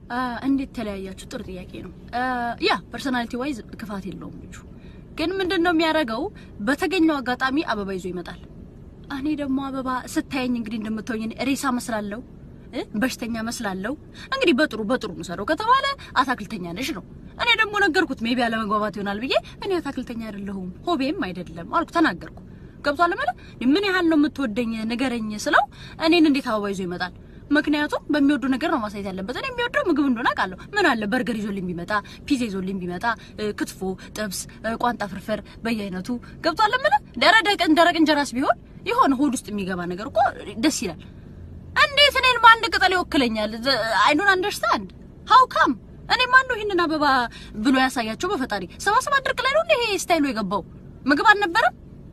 እንዴት ተለያያችሁ? ጥሩ ጥያቄ ነው። ያ ፐርሶናሊቲ ዋይዝ ክፋት የለውም ልጁ። ግን ምንድን ነው የሚያደርገው? በተገኘው አጋጣሚ አበባ ይዞ ይመጣል። እኔ ደግሞ አበባ ስታየኝ እንግዲህ እንደምትሆኝ ሬሳ መስላለሁ፣ እ በሽተኛ መስላለሁ። እንግዲህ በጥሩ በጥሩ ምሰረው ከተባለ አታክልተኛ ነሽ ነው። እኔ ደግሞ ነገርኩት፣ ሜቢ አለመግባባት ይሆናል ብዬ እኔ አታክልተኛ አይደለሁም ሆቤም አይደለም አልኩ፣ ተናገርኩ። ገብቷል ማለት ምን ያህል ነው የምትወደኝ ንገረኝ ስለው እኔን እንዴት አበባ ይዞ ይመጣል? ምክንያቱም በሚወዱ ነገር ነው ማሳየት ያለበት። እኔ የሚወደው ምግብ እንደሆነ አውቃለሁ። ምን አለ በርገር ይዞልኝ ቢመጣ፣ ፒዛ ይዞልኝ ቢመጣ፣ ክትፎ፣ ጥብስ፣ ቋንጣ ፍርፍር በየአይነቱ ገብቷል። ምን ደረቅ ደረቅ እንጀራስ ቢሆን የሆነ ሆድ ውስጥ የሚገባ ነገር እኮ ደስ ይላል። እንዴት እኔን በአንድ ቅጠል ይወክለኛል? አይ ዶንት አንደርስታንድ ሃው ካም እኔ ማን ነው ይህንን አበባ ብሎ ያሳያቸው? በፈጣሪ ሰባ ሰባት ድርቅ ላይ ነው እንደ ይሄ ስታይሉ የገባው ምግብ አልነበረም።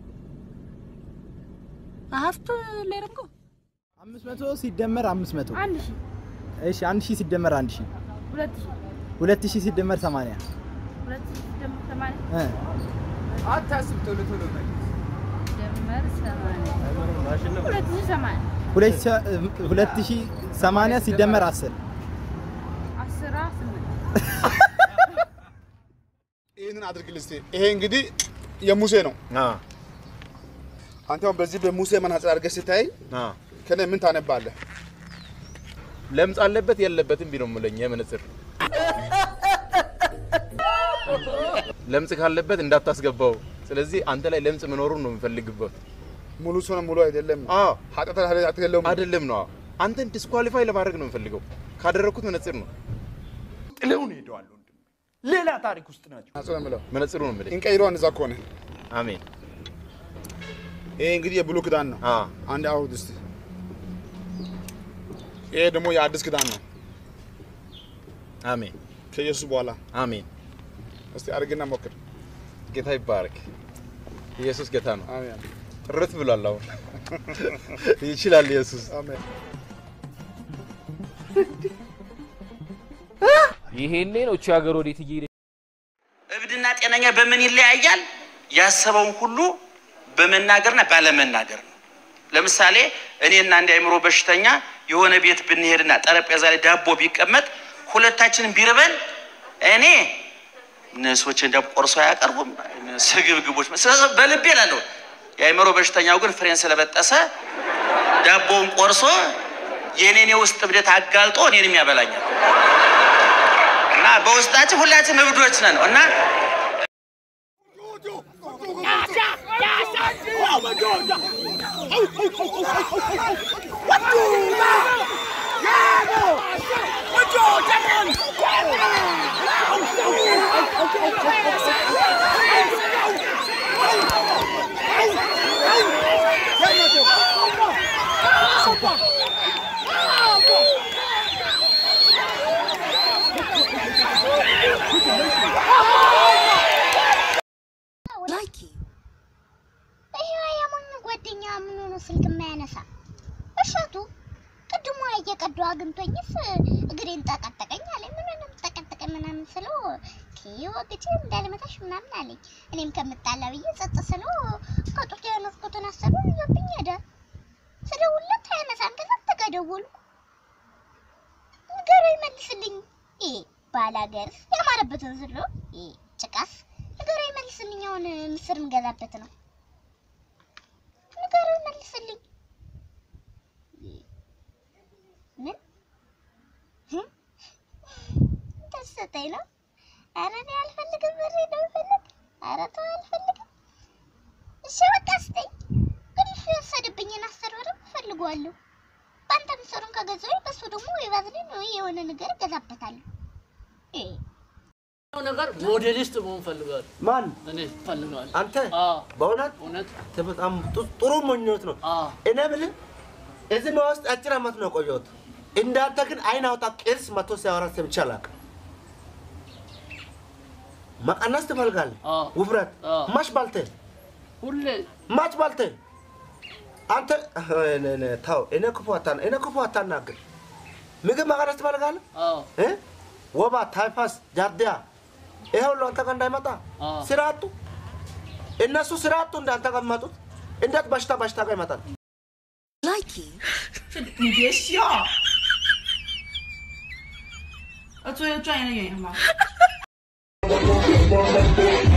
አሀፍቱ ሌረምጎ አምስት መቶ ሲደመር አምስት መቶ አንድ ሺህ እሺ፣ አንድ ሺህ ሲደመር አንድ ሺህ ሁለት ሺህ ሁለት ሺህ ሲደመር ሰማንያ ሁለት ሺህ ሲደመር ሰማንያ እ አታስብ፣ ቶሎ ቶሎ መልስ። ሲደመር ሰማንያ ሁለት ሺህ ሰማንያ ሁለት ሺህ- ሁለት ሺህ ሰማንያ ሲደመር አስር አስራ ስምንት ይህንን አድርግልህ እስኪ። ይሄ እንግዲህ የሙሴ ነው። አንተ አሁን በዚህ በሙሴ መነጽር አድርገህ ስታይ ከኔ ምን ታነባለህ? ለምጽ አለበት የለበትም ቢለው የምለኝ የመነጽር ለምጽ ካለበት እንዳታስገባው። ስለዚህ አንተ ላይ ለምጽ መኖሩን ነው የምፈልግበት። ሙሉ ሰው ነው ሙሉ አይደለም። አዎ ኃጢአት ኃጢአት የለውም። አይደለም ነው አንተን ዲስኳሊፋይ ለማድረግ ነው የምፈልገው። ካደረግኩት መነጽር ነው ጥለውን ሄደዋል ወንድም። ሌላ ታሪክ ውስጥ ናቸው። ናጽ ነው የምለው። መነጽሩ ነው የምልህ። እንቀይረው እንደዛ ከሆነ አሜን። ይሄ እንግዲህ የብሉይ ኪዳን ነው። አዎ አንድ አውድ እስቲ። ይሄ ደግሞ የአዲስ ኪዳን ነው አሜን ከኢየሱስ በኋላ። አሜን። እስቲ አድርግና ሞክር። ጌታ ይባረክ። ኢየሱስ ጌታ ነው። አሜን ጥርት ብሏል። አሁን ይችላል ኢየሱስ። አሜን። ይሄኔ ነው እቺ ሀገር ወዴት እየሄደች እብድና ጤነኛ በምን ይለያያል? ያሰበውን ሁሉ በመናገርና ባለመናገር ነው። ለምሳሌ እኔና አንድ አእምሮ በሽተኛ የሆነ ቤት ብንሄድና ጠረጴዛ ላይ ዳቦ ቢቀመጥ ሁለታችንን ቢርበን እኔ ነሶችን ዳቦ ቆርሶ አያቀርቡም ስግብግቦች ስለዚህ በልቤ እላለሁ። የአእምሮ በሽተኛው ግን ፍሬን ስለበጠሰ ዳቦውን ቆርሶ የኔን የውስጥ እብደት አጋልጦ እኔንም ያበላኛል። እና በውስጣችን ሁላችን እብዶች ነን እና ላይኪ ይሄ የሞኝ ጓደኛ ምን ሆኖ ስልክ የማያነሳ እሸቱ ቅድሞ እየቀዱ አግኝቶኝስ እግሬን ጠቀጠቀኝ አለኝ። ምን ነው ጠቀጠቀኝ ምናምን ስለው ወግቼ እንዳልመታሽ ምናምን አለኝ። እኔም ከምጣላ ብዬ ጸጥ ስለው ከጡት የነፍኩትን አሰሩ ይዞብኝ ሄደ። ስደውልለት አያነሳም። ከዛ ተገደወልኩ ንገረው ይመልስልኝ። ይሄ ባላገርስ ያማረበትን ስሎ ይሄ ጭቃስ ንገረው ይመልስልኝ። አሁን ምስር እንገዛበት ነው። ንገረው ይመልስልኝ። ምን ህም? ደስተኝ ነው። ኧረ እኔ አልፈልግም፣ ብሬ ነው የምፈልግ። ኧረ ተው አልፈልግም። እሺ በቃ ስጠኝ። ግን እሱ የወሰደብኝን አስር ብርም እፈልገዋለሁ። በአንተ ምስሩን ከገዛሁኝ በሱ ደግሞ የባዝሊን ወይ የሆነ ነገር እገዛበታለሁ። እ ነገር ሞዴሊስት መሆን ፈልጋለሁ። ማን እኔ ፈልጋለሁ። አንተ? አዎ በእውነት እውነት በጣም ጡ- ጥሩ ምኞት ነው። አዎ እኔ ብልህ እዚህ ነው ውስጥ አጭር ዓመት ነው የቆየሁት። እንዳንተ ግን አይን አውጣ ቅርስ መቶ ሲያወራ ሰምቼ አላውቅም። መቀነስ ትፈልጋለህ? አዎ ውፍረት አዎ ማች ባልተ ሁሌ ማች ባልተ አንተ እኔ- እኔ ተው፣ እኔ ክፉ አታና እኔ ክፉ አታናግር። ምግብ መቀነስ ትፈልጋለህ? አዎ እ? ወባ፣ ታይፋስ፣ ጃርዲያ ይሄ ሁሉ አንተ ጋር እንዳይመጣ አዎ ስራ አጡ። እነሱ ስራ አጡ እንዳንተ ጋር የሚመጡት እንዴት በሽታ በሽታ ጋር ይመጣል? ላይኪ 最专业的原因好吗？